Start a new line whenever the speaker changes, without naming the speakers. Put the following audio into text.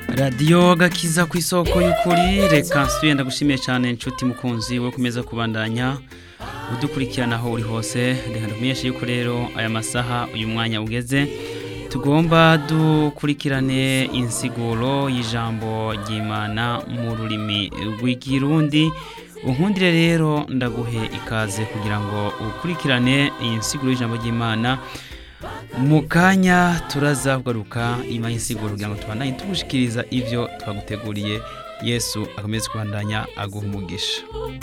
radiyo gakiza ku isoko y'ukuri reka nsuye ndagushimiye cyane inshuti mukunzi wo kumeza kubandanya udukurikirana aho uri hose reka ndumenyeshe yuko rero aya masaha uyu mwanya ugeze tugomba dukurikirane insiguro y'ijambo ry'imana mu rurimi rw'ikirundi unkundire rero ndaguhe ikaze kugira ngo ukurikirane iyi nsiguro y'ijambo ry'imana mu kanya turaza kugaruka inyuma y'insiguro kugira ngo tubandanye tugushikiriza ibyo twaguteguriye yesu akomeze kubandanya aguha umugisha